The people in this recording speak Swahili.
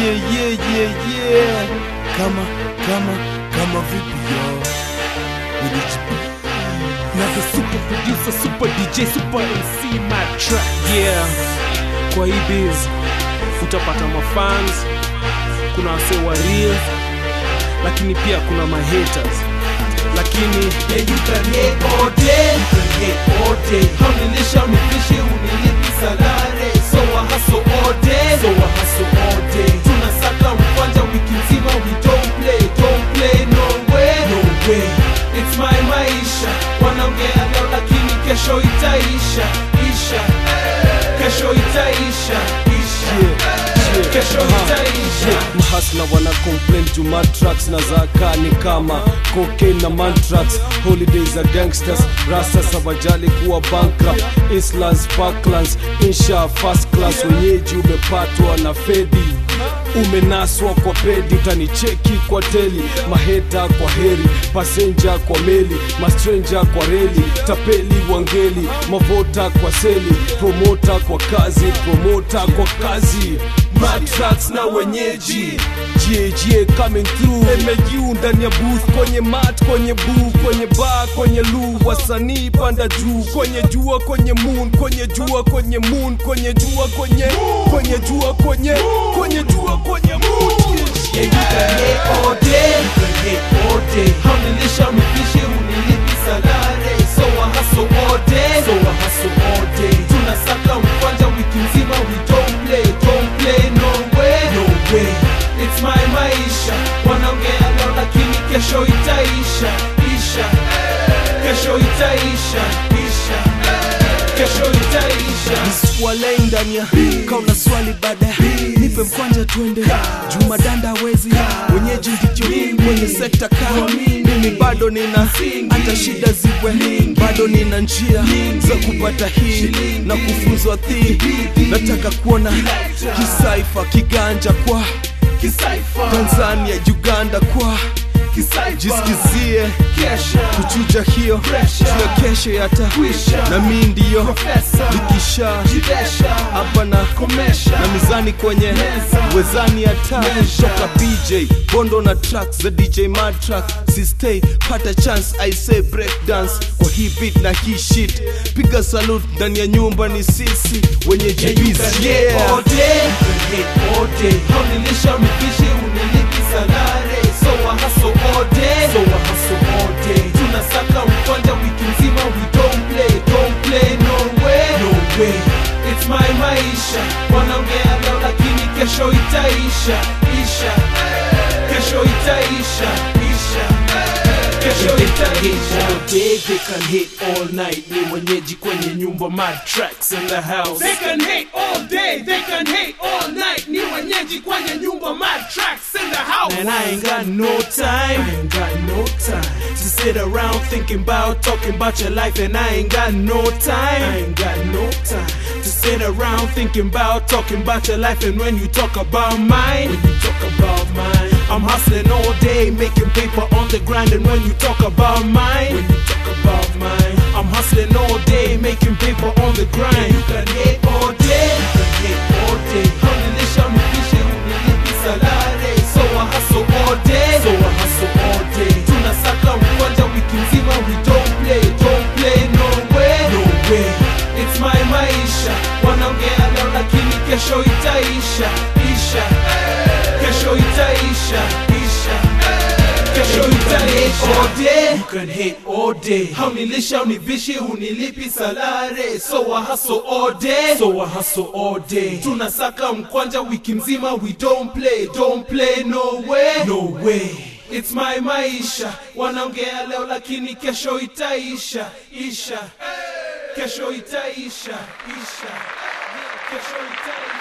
yeah, yeah, yeah, yeah. Kama, kama, kama vipi yo? With HB. na the super producer, super DJ, super MC Mad Track. Yeah, kwa hii biz utapata mafans, kuna wasee wa real, lakini pia kuna mahaters, lakini Yeah, you can hate all day, you can hate all day. Haunilisha unifishi unilipi salare, so I hustle all day, so I hustle all day. Tunasaka mkwanja wiki nzima, we don't play, don't play no way, no way. It's my maisha, wanaongea leo lakini kesho itaisha, isha, kesho itaisha, isha, kesho itaisha. mahasla wana complain juma tracks na zaka ni kama cocaine na mantrax holidays za gangsters rasa sabajali kuwa bankrupt islands parklands insha first class wenyeji umepatwa na fedi umenaswa kwa pedi utanicheki kwa teli maheta kwa heri pasenja kwa meli mastrenja kwa reli tapeli wangeli mavota kwa seli promota kwa kazi promota kwa kazi matrax na wenyeji jie coming through MAU ndani ya booth kwenye mat kwenye buu kwenye bar kwenye lu wasanii panda juu kwenye jua kwenye moon kwenye jua kwenye moon kwenye jua kwenye kwenye jua kwenye kwenye jua kwenye moon Yeah, you can hate all day, you can hate all day. Haunilisha unifishi unilipi salare, so I hustle all day, so I hustle all day. Tunasaka mkwanja wiki nzima, we don't play, don't play no way, no way. It's my maisha, wanaongea leo lakini kesho itaisha, isha, kesho itaisha, isha, kesho itaisha. walei ndani ya kauna swali baada nipe mkwanja twende juma danda wezi wenyeji ndicho kwenye sekta kama mimi bado nina hata shida ziwe bado nina njia za kupata hii na kufunzwa thi nataka kuona kisaifa kiganja kwa Kisaifa, tanzania uganda kwa kisaifa, jisikizie kesha, kuchuja hiyo sio kesho yata Kwisha. na mi ndiyo Profesa, likisha jidesha, hapa na komesha, na mizani kwenye Meza. wezani ya ta Meza. toka bj bondo na track za dj mad track sistay pata chance i say break dance kwa hii beat na hii shit piga salute ndani ya nyumba ni sisi wenye Yeah, you jibis can hate yeah all day, you can hate all day. Haunilisha unifishi unilipi salare, so I hustle all day, so I hustle all day. Tunasaka mkwanja wiki nzima, we don't play, don't play no way, no way. It's my maisha, wanaongea leo lakini kesho itaisha, isha, kesho itaisha, isha. Kesho itaisha. all day they can hate all night. Ni wenyeji kwenye nyumba, Mad Tracks in the house. They can hate all day, they can hate all night. Ni wenyeji kwenye nyumba, mad tracks in the house. And I ain't got no time, I ain't got no time to sit around thinking about talking about your life. And I ain't got no time, I ain't got no time to sit around thinking about talking about your life. And when you talk about mine, when you talk about mine, I'm hustling all day, making paper on the grind. And when you talk about mine, when you talk about mine, I'm hustling all day, making paper on the grind. You can hate all day, you can hate all day. Haunilisha unifishi unilipi salare, so I hustle all day, so I hustle all day. Tunasaka mkwanja wiki nzima, we don't play, don't play no way, no way. It's my maisha, wanaongea leo lakini kesho itaisha, isha, kesho itaisha, isha, kesho itaisha. All day, you can hate all day. Haunilisha univishi unilipi salare, so I hustle all day, so I hustle all day. Tunasaka mkwanja wiki mzima, we don't play, don't play no way, no way. It's my maisha, wanaongea leo lakini kesho itaisha, isha, kesho itaisha, isha, kesho itaisha.